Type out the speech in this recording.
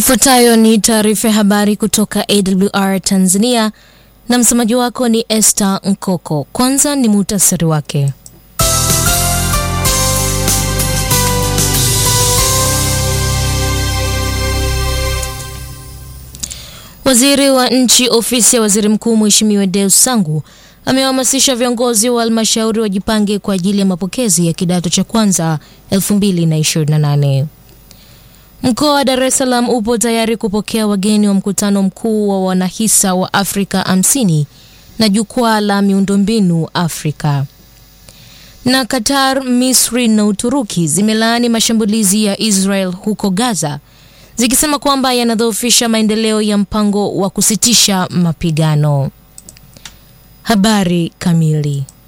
Ifuatayo ni taarifa ya habari kutoka AWR Tanzania na msemaji wako ni Esther Nkoko. Kwanza ni muhtasari wake. Waziri wa Nchi, Ofisi ya Waziri Mkuu, Mheshimiwa Deus Sangu amewahamasisha viongozi wa halmashauri wajipange kwa ajili ya mapokezi ya kidato cha kwanza 2028. Mkoa wa Dar es Salaam upo tayari kupokea wageni wa mkutano mkuu wa wanahisa wa Afrika 50 na jukwaa la miundombinu Afrika. Na Qatar, Misri na Uturuki zimelaani mashambulizi ya Israel huko Gaza zikisema kwamba yanadhoofisha maendeleo ya mpango wa kusitisha mapigano. Habari kamili.